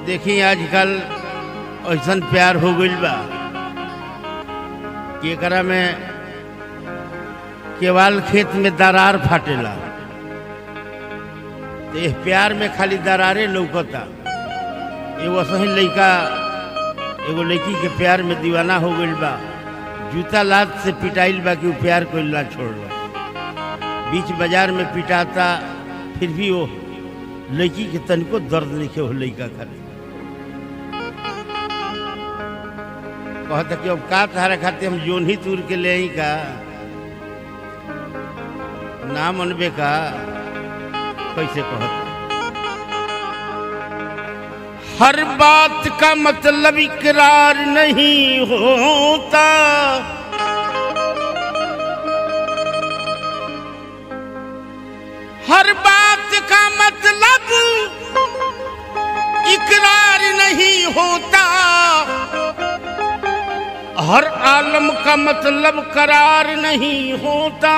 देखी आजकल ऐसन प्यार हो गइल बा कि एकरा में केवाल खेत में दरार फाटेला तो इस प्यार में खाली दरारे लौकता एगो सही लड़का एगो लड़की के प्यार में दीवाना हो गइल बा जूता लात से पिटाइल बा कि उ प्यार को ना छोड़ला बीच बाजार में पिटाता फिर भी वो लड़की के तनिको दर्द नहीं हो लड़का खाली कहता कि अब का तारा खाते हम जोन ही तूर के ले आई का ना मनबे का कैसे कहता हर बात का मतलब इकरार नहीं होता हर बात का मतलब इकरार नहीं होता हर आलम का मतलब करार नहीं होता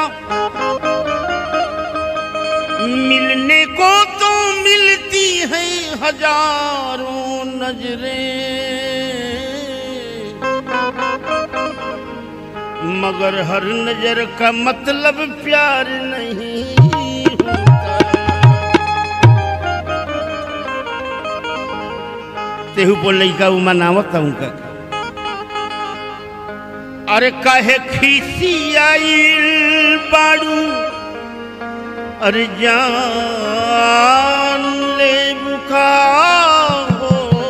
मिलने को तो मिलती है हजारों नजरें मगर हर नजर का मतलब प्यार नहीं होता तेहू बोल लइका उमा नावत उनका अरे काहे खीसी आइल बाड़ू अरे जान ले बुका हो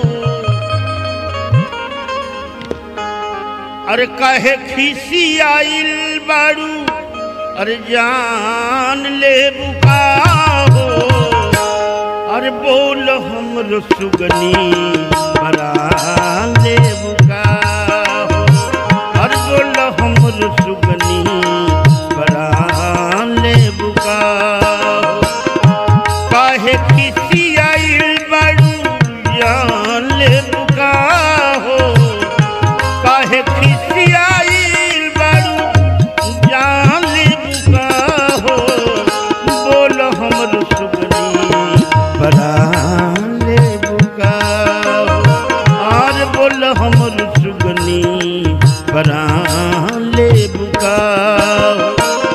अरे काहे खीसी आइल बाड़ू अरे जान ले बुका हो अरे बोल हम सुगनी बरा ले बुका हो अरे बोल हम सुगनी बरा ले बुका हो काहे किसी आइल बाड़ू जान ले बुका हो काहे किसी आइल बाड़ू जान ले बुका हो बोल हमर सुगनी बड़ा ले बुका हो और बोल हमर सुगनी बड़ा ले बुका हो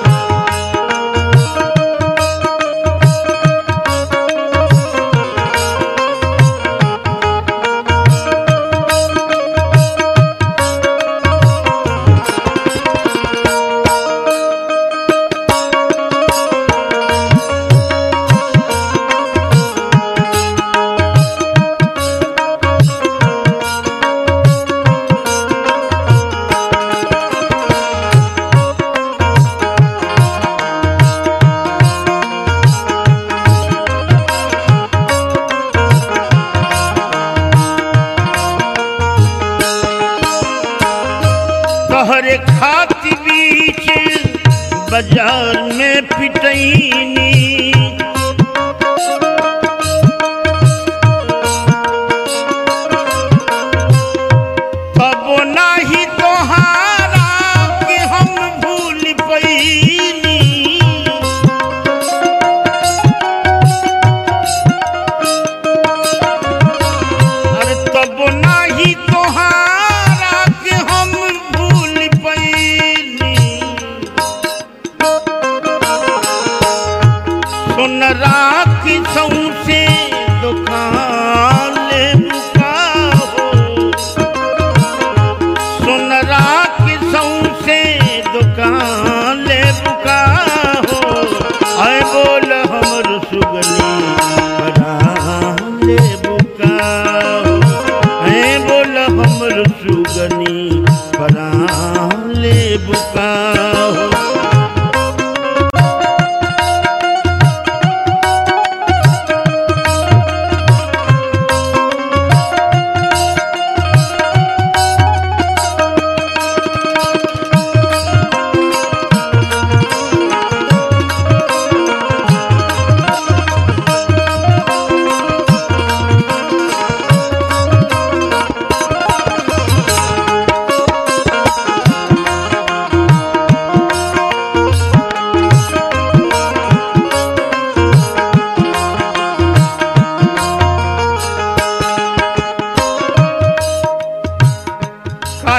तोहरे खाती बीच बाजार में पिटैनी तबो नाही तोहारा के हम भूल पैनी अरे तब नाही तोहारा के हम भूल पैनी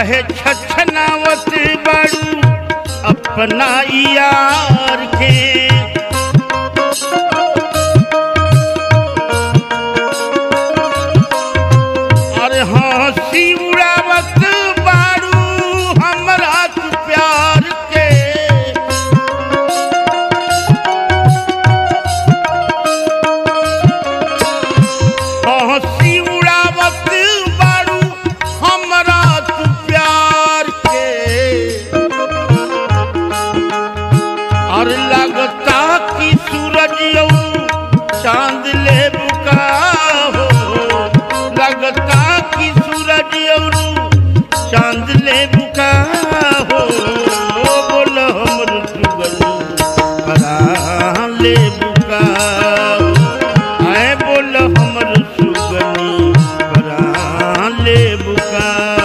काहे छछनावत बाड़ू अपना यार के अरे हंसी उड़ावत बाड़ू हमरा तू प्यार के हंसी उड़ावत बाड़ू हमरा तू प्यार के और लगता कि सूरज यौ चांद ले बुका हो लगता कि सूरज यौ चांद ले बुका हो बोल हमर सुगनु परान ले बुका आए बोल हमर सुगनी परान ले बुका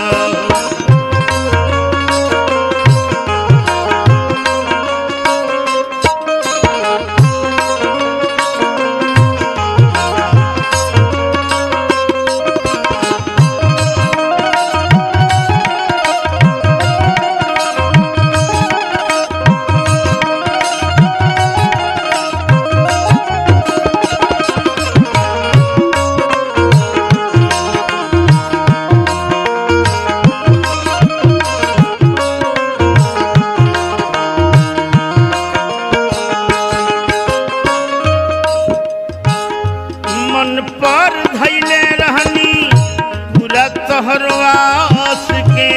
मन पर धैले रहनी पूरा तहरवास के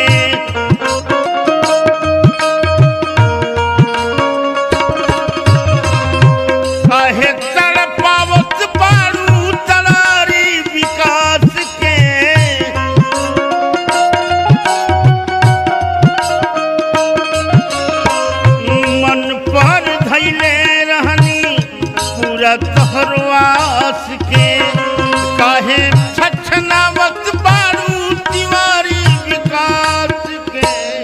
काहे तड़पावत बारू तलारी विकास के मन पर धैले रहनी पूरा तहरवास के काहे छछनावत बारू तिवारी विकास के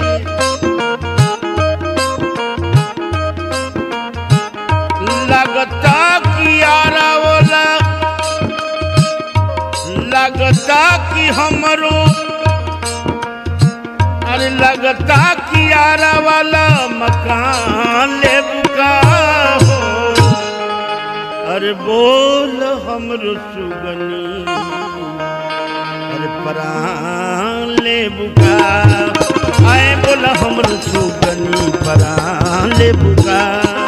लगता कि आरा वाला लगता कि हमरो अरे लगता कि आरा वाला मकान ले बुका हो अरे बोल हमरो सुगनी अरे परान ले बुका आए बोल हमरो सुगनी परान ले बुका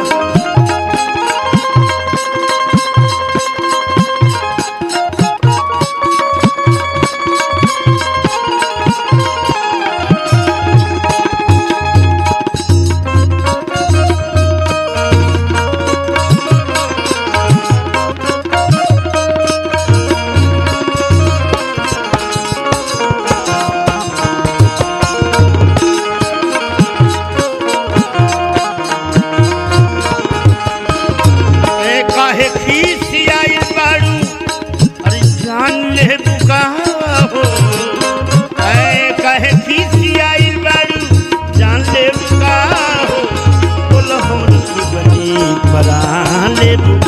ए काहे खीसी आइल बाड़ू अरे जान ले बुका हो ए काहे खीसी आइल बाड़ू जान ले बुका हो बोल हमर सुगनी परान ले बुका